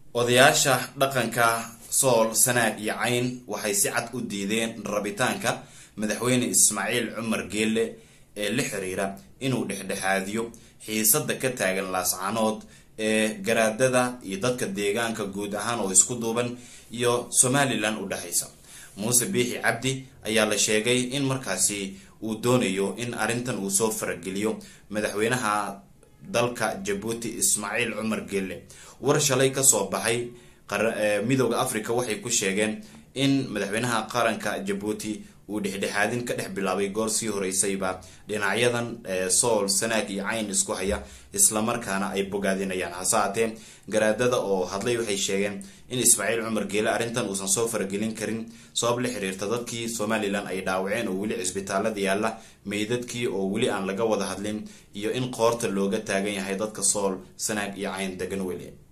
odayaasha dhaqanka sool sanaag iyo cayn waxay si cad u diideen rabitaanka madaxweyne ismaaciil cumar geelle ee la xiriira inuu dhexdhexaadiyo xiisada ka taagan laascanood ee garaadada iyo dadka deegaanka guud ahaan oo isku duuban iyo somalilan u dhexaysa muuse biixi cabdi ayaa la sheegay in markaasi uu doonayo in arrintan uu soo farageliyo madaxweynaha dalka jabuuti ismaaciil cumar geelle war shalay kasoo baxay midooda africa waxay ku sheegeen in madaxweynaha qaranka jabuuti uu dhexdhexaadin ka dhex bilaabay goor sii horeysayba dhinacyadan sool sanaag iyo cayn isku haya islamarkaana ay bogaadinayaan hase haatee garaadada oo hadlay waxay sheegeen in ismaaciil cumar geele arrintan uusan soo faragelin karin sabab la xiriirta dadkii somalilan ay dhaawaceen oo weli cisbitaalada yaalla meydadkii oo weli aan laga wada hadlin iyo in qoorta looga taagan yahay dadka sool sanaag iyo cayn degan weli